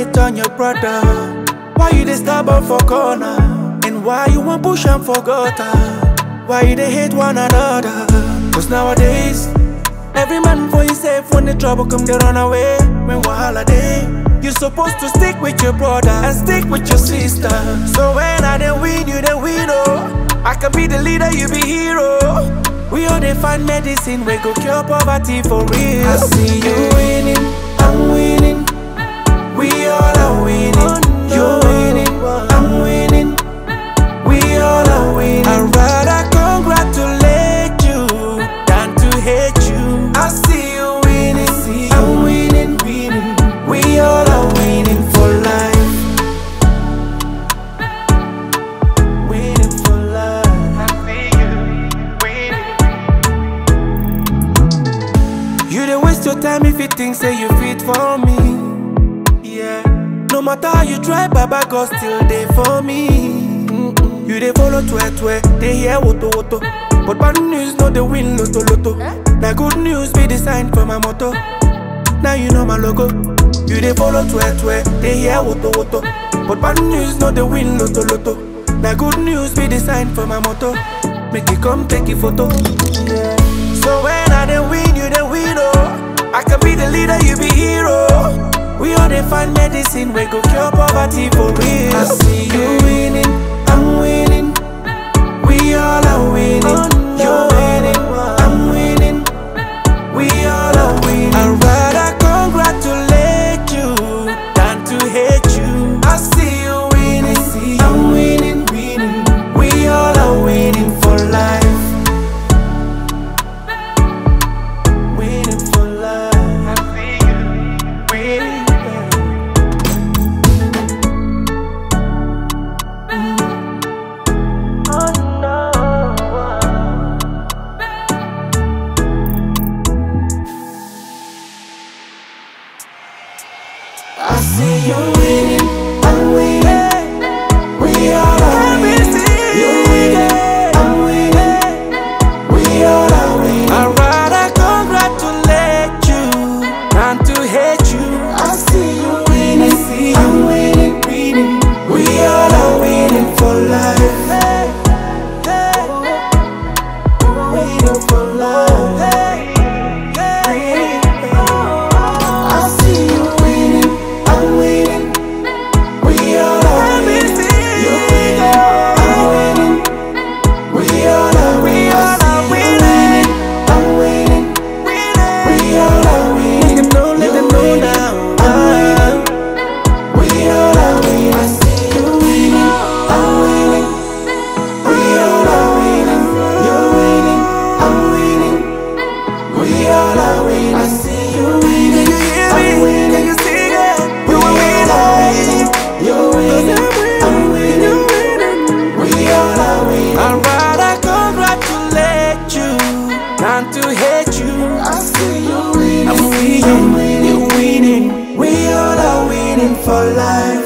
hate on your brother? Why you dey stubborn for corner? And why you want push am for gutter? Why you dey hate one another? Cause nowadays, every man for himself when the trouble come, they run away. When wahala dey, you supposed to stick with your brother and stick with your sister. So when I dey win, you dey win, oh. I can be the leader, you be hero. We all dey find medicine, we go cure poverty for real. I see you winning, I'm winning. We all are winning. You're winning, I'm winning. We all are winning. I'd rather congratulate you than to hate you. I see you winning, I'm winning. We all are winning for life. Winning for life. I see you winning. You dey waste your time if you think say you fit for me. Yeah. No matter how you try, Baba God still there for me. Mm-mm. You dey follow twe twe, they hear woto woto. But bad news no dey win loto loto. Na good news be the sign for my motto. Now you know my logo. You dey follow twe twe, they hear woto woto. But bad news no dey win loto loto. Na good news be the sign for my motto. Make you come take a photo. Yeah. So when I dey win, you dey win oh. I can be the leader, you be hero. We all dey find medicine, we go cure poverty for real. I see you winning, I'm winning. We all are winning. You're winning, I'm winning. We all are winning. I'd rather congratulate you than to hate you. I see you winning, I'm winning. We all are winning for life. Winning for life. I see you winning. Oh no. I see you winning, I'm winning. We all are winning. You're winning, I'm winning. We all are winning. I'd rather congratulate you than to hate you. I see you winning, I'm winning. We all are winning for life. Winning for life. I see you winning, I'm winning. We all are winning. You're winning, I'm winning. We all are winning. I'm winning. We all are winning. Let them know, let them know now. I'm winning. We all are winning. I see you winning. I'm winning. We all are winning. You're winning. I'm winning. We all are winning. I see you winning. I'm winning. Can you see it? You are winning. You're winning. I'm winning. We all are winning. I'd rather congratulate you than to hate you. I see you winning. I'm winning. You're winning. We all are winning for life.